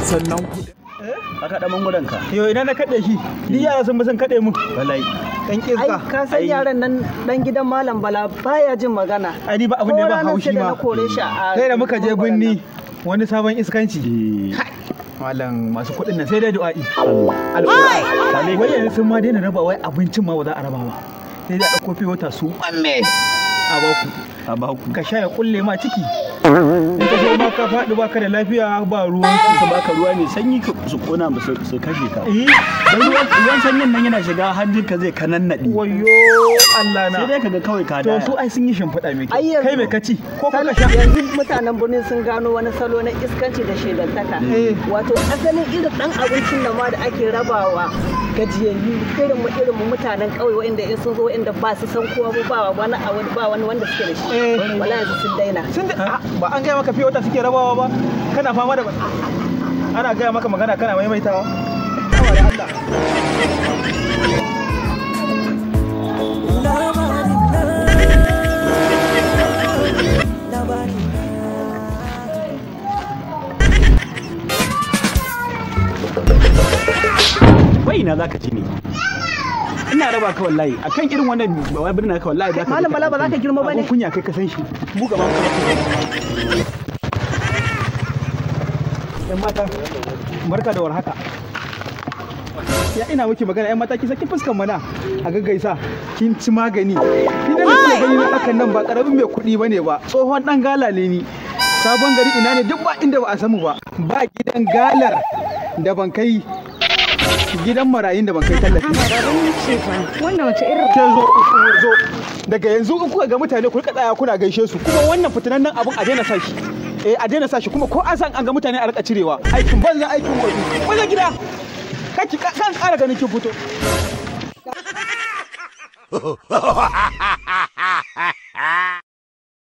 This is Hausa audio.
sannan ku ka kaɗa mangudan ka Yo ina na kaɗe shi, ni yara sun bi sun kaɗe mu. wallahi Ɗan ai iska. ka san yaran nan dan gidan malam bala baya jin magana Ai ni ba abin da ya ba Ko ranar haushi sai da ma. na kore shi a Kai da muka je mangwaron binni nan. wani sabon iskanci. Eh, Malam masu kuɗin nan sai dai du'a'i. Allah Alƙur'ani. Wai yanzu sun ma daina raba wai abincin ma ba za a raba ba. Sai dai a ɗauko fiye wata su mamme a baku. a baku Ka sha ya kulle ma ciki. In ka zo ma ka faɗi ba ka da lafiya ba ruwan su baka ruwa mai sanyi ka- su kona ba su su kashe ka Eh, dan ruwan ruwan sanyin nan yana shiga hannun ka zai kanannade wayo Allah na. sai dai kaga kawai ka To daya su ai sun yi shimfiɗa mai Ai kyau. yanzu- Kai mai kaci ko Sal- ka sha. yanzu mutanen birnin sun gano wani salo na iskanci da shegantaka Eh. wato asalin irin dan abincin da ma da ake rabawa gajiyayyu irin mu irin mu mutanen ƙauye waɗanda in sun zo waɗanda ba su san kowa ba ba wani a wani ba wani wanda suke da shi Eh. wala yanzu sun daina Sun da ah, ba an gaya maka fiye wata suke rabawa ba kana fama da ana gaya maka magana kana maimaitawa. Hawa da Allah. wai ina zaka ci ne ina raba ka wallahi akan irin wannan wai birnin ka wallahi zaka Malam Bala, ba za ka girma ba ne? Abun kunya kai ka san shi. Mu gaba ka Yan mata, barka da warhaka. Ya ina miki magana yan mata ki saki fuskan mana a gaggaisa kin ci magani. Ni da nake gani na hakan nan ba karamin mai kuɗi bane ba. Tsohon dan galale ni. Sabon gari ina ne duk ba inda ba a samu ba. Ba gidan galar da ban kai gidan marayun da ban kai tallafi. Wannan wace irin ke zo zo daga yanzu in kuka ga mutane ku rika tsaya kuna gaishe su kuma wannan fitinannen abun a daina sashi eh a daina sashi kuma ko an san an ga mutane a rika cirewa aikin banza aikin wofi wajen gida kaki kan ƙara ganin kin fito